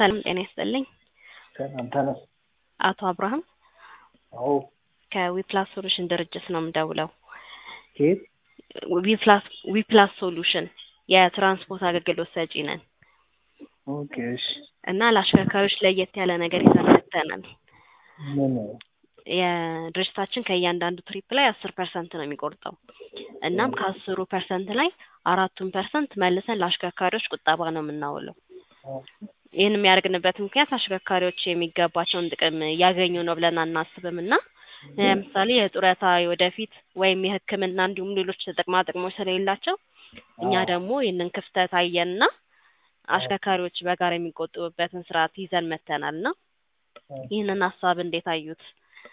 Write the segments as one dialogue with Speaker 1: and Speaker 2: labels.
Speaker 1: ሰላም ጤና ይስጥልኝ።
Speaker 2: ሰላም ተነስ።
Speaker 1: አቶ አብርሃም
Speaker 2: አዎ
Speaker 1: ከዊፕላስ ሶሉሽን ድርጅት ነው የምደውለው።
Speaker 2: ከየት?
Speaker 1: ዊፕላስ ዊፕላስ ሶሉሽን የትራንስፖርት አገልግሎት ሰጪ ነን
Speaker 2: ኦኬ እሺ።
Speaker 1: እና ለአሽከርካሪዎች ለየት ያለ ነገር ይዘን መጥተናል።
Speaker 2: ምን?
Speaker 1: የድርጅታችን ከእያንዳንዱ ትሪፕ ላይ አስር ፐርሰንት ነው የሚቆርጠው። እናም ከአስሩ ፐርሰንት ላይ አራቱን ፐርሰንት መልሰን ለአሽከርካሪዎች ቁጠባ ነው የምናውለው። ይህን የሚያደርግንበት ምክንያት አሽከርካሪዎች የሚገባቸውን ጥቅም እያገኙ ነው ብለን አናስብም እና ለምሳሌ የጡረታ ወደፊት ወይም የሕክምና እንዲሁም ሌሎች ጥቅማ ጥቅሞች ስለሌላቸው እኛ ደግሞ ይህንን ክፍተት አየንና አሽከርካሪዎች በጋራ የሚቆጥቡበትን ስርዓት ይዘን መጥተናል እና ይህንን ሀሳብ እንዴት አዩት?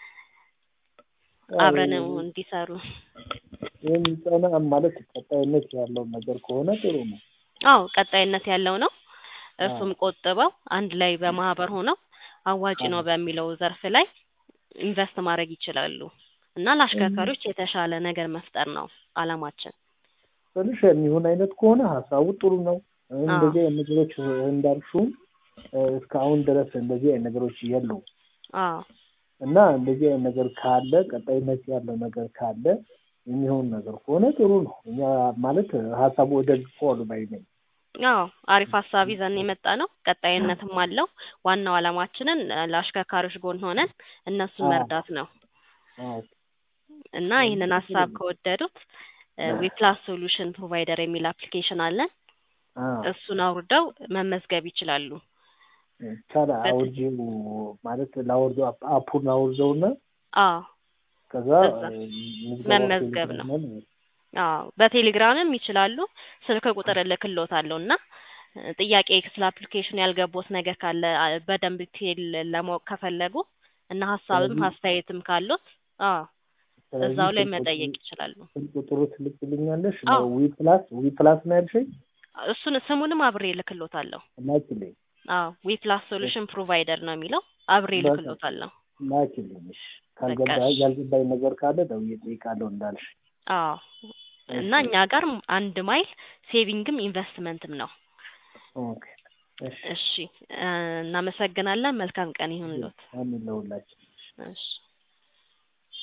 Speaker 1: አብረን እንዲሰሩ
Speaker 2: የሚጸና ማለት ቀጣይነት ያለው ነገር ከሆነ ጥሩ ነው።
Speaker 1: አዎ ቀጣይነት ያለው ነው። እሱም ቆጥበው አንድ ላይ በማህበር ሆነው አዋጭ ነው በሚለው ዘርፍ ላይ ኢንቨስት ማድረግ ይችላሉ እና ለአሽከርካሪዎች የተሻለ ነገር መፍጠር ነው አላማችን።
Speaker 2: ትንሽ የሚሆን አይነት ከሆነ ሀሳቡ ጥሩ ነው። እንደዚህ አይነት ነገሮች እንዳልሹም እስካሁን ድረስ እንደዚህ አይነት ነገሮች የሉም
Speaker 1: አዎ
Speaker 2: እና እንደዚህ አይነት ነገር ካለ ቀጣይነት ያለው ነገር ካለ የሚሆን ነገር ከሆነ ጥሩ ነው። እኛ ማለት ሀሳቡ ደግፈዋል ባይ ነኝ።
Speaker 1: አዎ አሪፍ ሀሳብ ይዘን የመጣ ነው። ቀጣይነትም አለው። ዋናው አላማችንን ለአሽከርካሪዎች ጎን ሆነን እነሱን መርዳት ነው እና ይህንን ሀሳብ ከወደዱት ዊፕላስ ሶሉሽን ፕሮቫይደር የሚል አፕሊኬሽን አለን። እሱን አውርደው መመዝገብ ይችላሉ።
Speaker 2: ታዲያ አውርጄው ማለት ላወርደው አፑን አውርደውና
Speaker 1: አዎ
Speaker 2: ከዛ
Speaker 1: መመዝገብ ነው። አዎ በቴሌግራምም ይችላሉ። ስልክ ቁጥር እልክልዎታለሁ እና ጥያቄ ስለ አፕሊኬሽኑ ያልገቦት ነገር ካለ በደንብ ዲቴል ለማወቅ ከፈለጉ እና ሀሳብም አስተያየትም ካሉት አዎ እዛው ላይ መጠየቅ ይችላሉ።
Speaker 2: ስልክ ቁጥሩ ትልክልኛለሽ?
Speaker 1: አዎ።
Speaker 2: ዊ ፕላስ ዊ ፕላስ ነው ያልሽኝ?
Speaker 1: እሱን ስሙንም አብሬ እልክልዎታለሁ።
Speaker 2: ላኪልኝ
Speaker 1: አዎ ዊ ፕላስ ሶሉሽን ፕሮቫይደር ነው የሚለው አብሬ እልክልዎታለሁ።
Speaker 2: ላኪልኝ። እሺ ካልገባ
Speaker 1: በቃ እሺ።
Speaker 2: ያልገባኝ ነገር ካለ ደውዬ እጠይቃለሁ እንዳልሽ።
Speaker 1: አዎ እና እኛ ጋር አንድ ማይል ሴቪንግም ኢንቨስትመንትም ነው።
Speaker 2: ኦኬ እሺ
Speaker 1: እሺ እናመሰግናለን። መልካም ቀን ይሁንልዎት።
Speaker 2: አሜን ለሁላችን።
Speaker 1: እሺ